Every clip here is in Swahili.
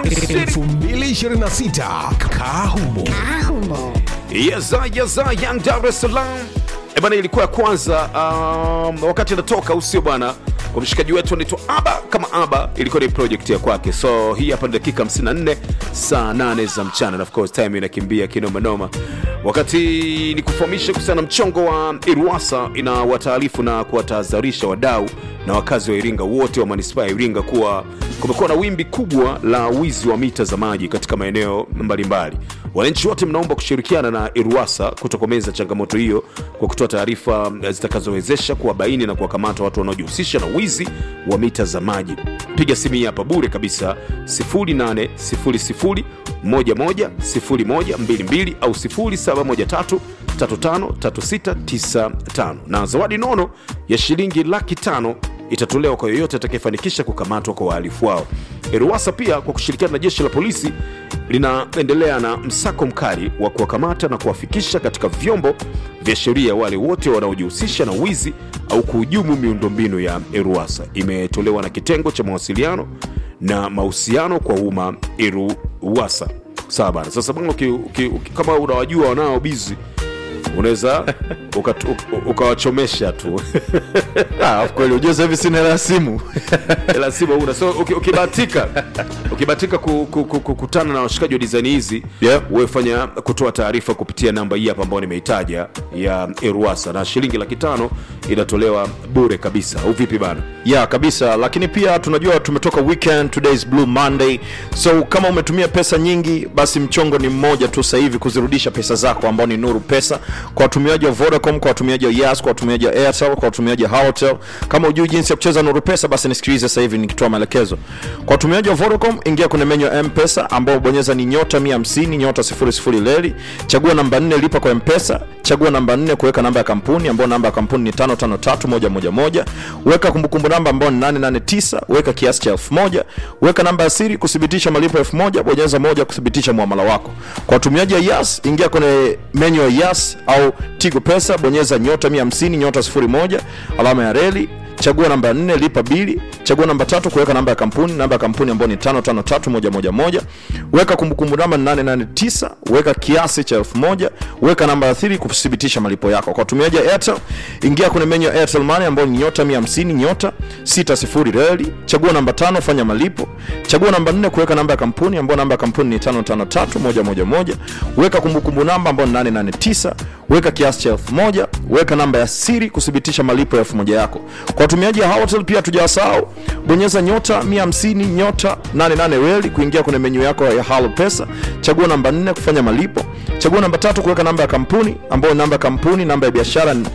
2026 Kahumo. Yeza yeza Young Dar es Salaam. Eh bana, ilikuwa ya kwanza um, wakati anatoka usio bwana kwa mshikaji wetu anaitwa Aba kama Aba, ilikuwa ni project ya kwake. So hii hapa ni dakika 54 saa 8 za mchana, na of course time inakimbia kinoma noma. Wakati ni kufahamisha kuhusiana na mchongo wa Iruwasa, ina wataarifu na kuwatahadharisha wadau na wakazi wa Iringa wote wa manispaa ya Iringa kuwa kumekuwa na wimbi kubwa la wizi wa mita za maji katika maeneo mbalimbali. Wananchi wote mnaomba kushirikiana na Iruwasa kutokomeza changamoto hiyo kwa kutoa taarifa zitakazowezesha kuwabaini na kuwakamata watu wanaojihusisha na wizi wa mita za maji. Piga simu hii hapa bure kabisa 0800 110122 au 0713 353695 na zawadi nono ya shilingi laki tano itatolewa kwa yoyote atakayefanikisha kukamatwa kwa wahalifu wao. Eruwasa pia kwa kushirikiana na jeshi la polisi linaendelea na msako mkali wa kuwakamata na kuwafikisha katika vyombo vya sheria wale wote wanaojihusisha na wizi au kuhujumu miundombinu ya Eruwasa. Imetolewa na kitengo cha mawasiliano na mahusiano kwa umma Eruwasa. Sawa bana. Sasa bwana, uki- uki- uki- kama unawajua wanao bizi unaweza ukat- uk- ukawachomesha tu Ah, of kweli unajua sasa hivi sina hela ya simu Ila si una so uki- ukibahatika ukibahatika ku- ku- ku- kukutana na washikaji wa design hizi Yeah. wewe fanya kutoa taarifa kupitia namba hii hapa ambayo nimeitaja ya Eruasa na shilingi laki tano inatolewa bure kabisa au vipi bana ya kabisa lakini pia tunajua tumetoka weekend today is blue monday so kama umetumia pesa nyingi basi mchongo ni mmoja tu sasa hivi kuzirudisha pesa zako ambao ni nuru pesa kwa watumiaji wa vodacom kwa watumiaji wa yas kwa watumiaji wa airtel kwa watumiaji wa Halotel. kama ujui jinsi ya kucheza nuru pesa basi nisikilize sasa hivi nikitoa maelekezo kwa watumiaji wa vodacom ingia kwenye menyu ya mpesa ambao bonyeza ni nyota 150 nyota 00 leli chagua namba 4 lipa kwa mpesa chagua namba 4 kuweka namba ya kampuni ambayo namba ya kampuni ni 553111 weka kumbukumbu namba ambayo ni 889 weka kiasi cha 1000 weka namba ya siri kuthibitisha malipo 1000 bonyeza moja kuthibitisha muamala wako kwa watumiaji wa yas ingia kwenye menyu ya yas au tigo pesa bonyeza nyota 150 nyota 01 alama ya reli chagua namba 4 lipa bili chagua namba tatu kuweka namba ya kampuni namba ya kampuni ambayo ni 553111 weka kumbukumbu namba ni 889 weka kiasi cha 1000 weka namba ya thiri kuthibitisha malipo yako kwa watumiaji wa airtel ingia kwenye menyu ya airtel money ambayo ni nyota 150 nyota 60 reli chagua namba tano fanya malipo chagua namba 4 kuweka namba ya kampuni ambayo namba ya kampuni ni 553111 weka kumbukumbu namba ambayo ni 889 weka kiasi cha 1000 weka namba ya siri kuthibitisha malipo ya 1000 yako kwa watumiaji wa Halotel pia tujawasahau bonyeza nyota 150 nyota 88 reli kuingia kwenye menyu yako ya Halo Pesa chagua namba 4 kufanya malipo chagua namba tatu kuweka namba ya kampuni ambayo namba ya kampuni namba ya biashara ni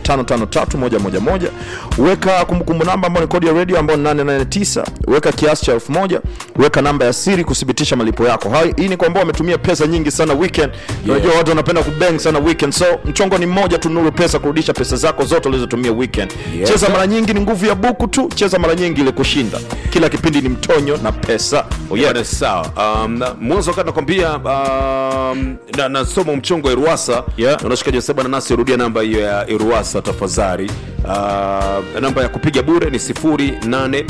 553111 weka kumbukumbu namba ambayo ni kodi ya radio ambayo ni 889 weka kiasi cha 1000 weka namba ya siri kuthibitisha malipo yako Hai, hii ni kwa ambao wametumia pesa nyingi sana weekend unajua watu wanapenda kubang sana weekend so mchongo ni mmoja tu nuru pesa kurudisha pesa zako zote ulizotumia weekend Yes, cheza sir. mara nyingi ni nguvu ya buku tu cheza mara nyingi ile kushinda kila kipindi ni mtonyo na pesa oh yeah. Bwana, sawa um, na- mwanzo wakati nakwambia um, na, nasoma mchongo wa Iruasa Yeah. na unashikaji wasema na nasi rudia namba hiyo ya Iruasa tafadhali uh, namba ya kupiga bure ni 08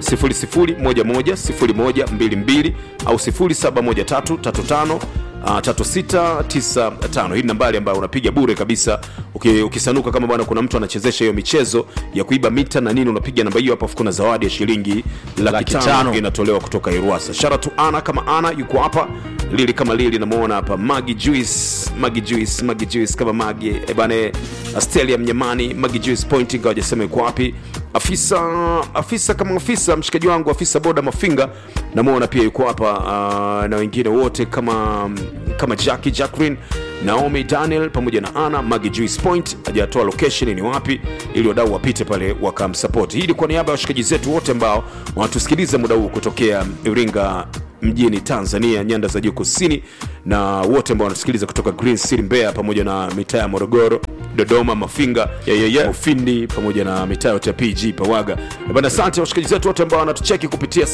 00110122 au 071335 Uh, 3695 hii ni nambari ambayo unapiga bure kabisa Uki, ukisanuka kama bwana kuna mtu anachezesha hiyo michezo ya kuiba mita na nini unapiga namba hiyo hapo afu kuna zawadi ya shilingi laki Laki tano tano. inatolewa kutoka Iruasa. Shout out to Ana kama Ana yuko hapa, Lili kama Lili namuona hapa, Magi Juice, Magi Juice, Magi Juice kama Magi, eh bane, Astelia Mnyamani, Magi Juice Point ingawa hajasema yuko wapi. Afisa afisa kama afisa mshikaji wangu afisa boda Mafinga namuona pia yuko hapa uh, na wengine wote kama kama Jackie Jacqueline Naomi Daniel pamoja na Ana Magi Juice Point hajatoa location ni wapi ili wadau wapite pale wakamsupport. Hii ni kwa niaba ya washikaji zetu wote ambao wanatusikiliza muda huu kutokea Iringa mjini Tanzania, nyanda za juu kusini, na wote ambao wanatusikiliza kutoka Green City Mbeya, pamoja na mitaa ya Morogoro, Dodoma, Mafinga, Yeah, yeah, yeah. Ufindi pamoja na mitaa yote ya PG Pawaga. Eh Bana, asante washikaji zetu wote ambao wanatucheki kupitia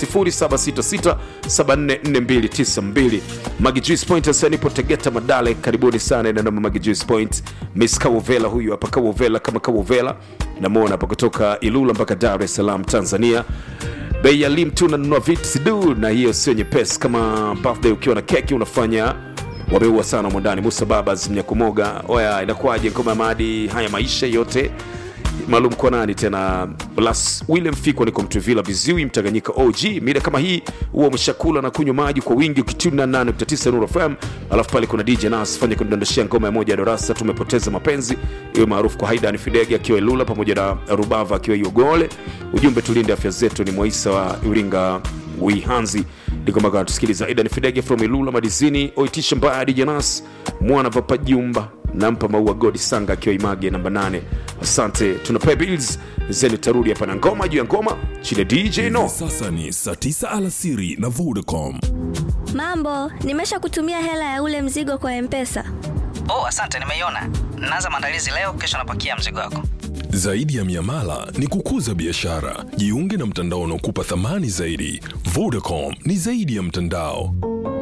0766744292. Magi Juice Point sasa nipo Tegeta Madale, karibuni sana na namba Magi Juice Point. Miss Kawovela huyu hapa Kawovela kama Kawovela. Namuona hapa kutoka Ilula mpaka Dar es Salaam Tanzania. bei ya lim tu unanunua vitu sidu na hiyo sio nyepesi kama birthday ukiwa na keki unafanya wameua sana mwandani musa babas mnyakumoga oya inakuwaje ngoma ya maadi haya maisha yote maalum kwa nani tena las william fikwa niko mtuvila viziwi mtanganyika og mida kama hii huwa umeshakula na kunywa maji kwa wingi ukituna 89 Nuru fm alafu pale kuna dj nas fanya kudondoshea ngoma ya moja ya darasa tumepoteza mapenzi iwe maarufu kwa haidan fidege akiwa ilula pamoja na rubava akiwa iogole ujumbe tulinde afya zetu ni mwaisa wa iringa wihanzi ndikomaka tusikiliza aidan fidege from ilula madizini oitisha mbaya dj nas mwana vapajumba nampa maua godi sanga akiwa image namba 8 asante tunapea bills zeni tarudi hapa na ngoma juu ya ngoma chini ya dj no Sasa ni saa 9 alasiri na Vodacom. Mambo, nimesha kutumia hela ya ule mzigo kwa Mpesa. Oh, asante, nimeiona. Naanza maandalizi leo, kesho napakia mzigo wako. Zaidi ya miamala ni kukuza biashara. Jiunge na mtandao unaokupa thamani zaidi. Vodacom ni zaidi ya mtandao.